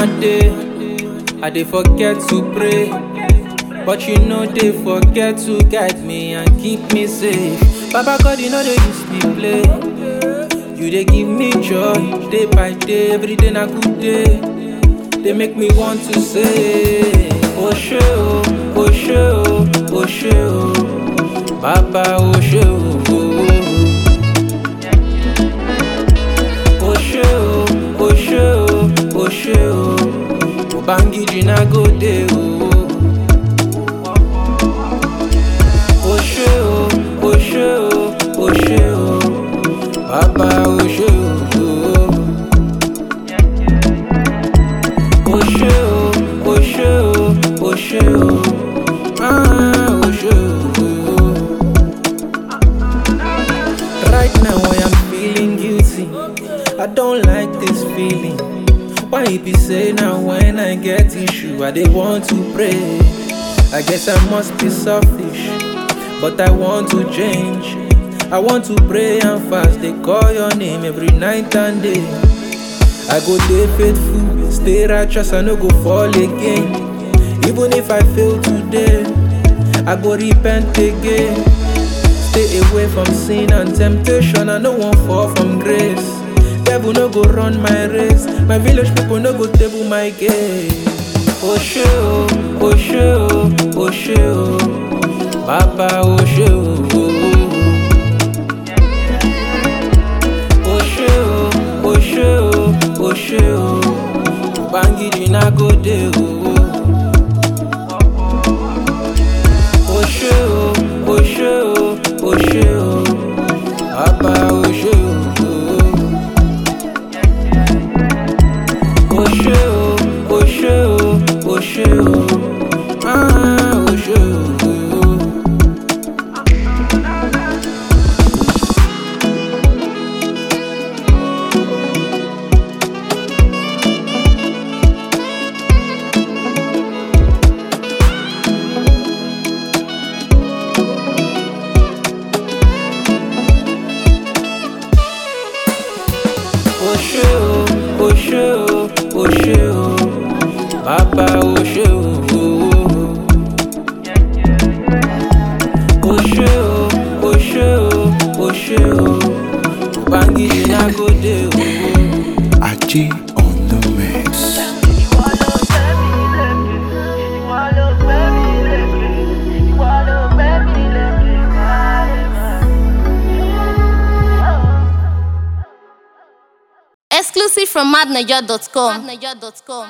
my day, I dey forget to pray. But you know they forget to guide me and keep me safe. Baba God, you know they use me play. You they give me joy day by day, every day na good day. They make me want to say, Oh shey oh, oh shey oh, oh shey oh, Baba oh shey oh. Oh shey oh, oh shey oh, oh shey oh, Ubangiji na go dey oh. Oh ṣé o, oh ṣé o, oh ṣé o, bàbá oh ṣé o. Oh ṣé o, oh ṣé o, oh ṣé o, ah oh ṣé o. Right now I am feeling guilty, I don't like this feeling. Why it be say now when I get issue, I dey want to pray. I guess I must be selfish. But I want to change. I want to pray and fast. They call your name every night and day. I go day faithful, stay righteous, I no go fall again. Even if I fail today, I go repent again. Stay away from sin and temptation, I no want fall from grace. Devil no go run my race, my village people no go table my game. Oh ṣé o, oh ṣé o, oh ṣé o. Bàbá o ṣé o. O ṣé o, o ṣé o, o ṣé o. Ubangiji na go dey o. O ṣé o, o ṣé o, o ṣé o. Bàbá o ṣé o. O ṣé o, o ṣé o, o ṣé o. Ah, o ṣé o. O ṣé o, o ṣé o, o ṣé o, bàbá o ṣé o. O ṣé o, o ṣé o, o ṣé o, Ubangiji na go dey o. Aji on the mix. Exclusive from madniger.com.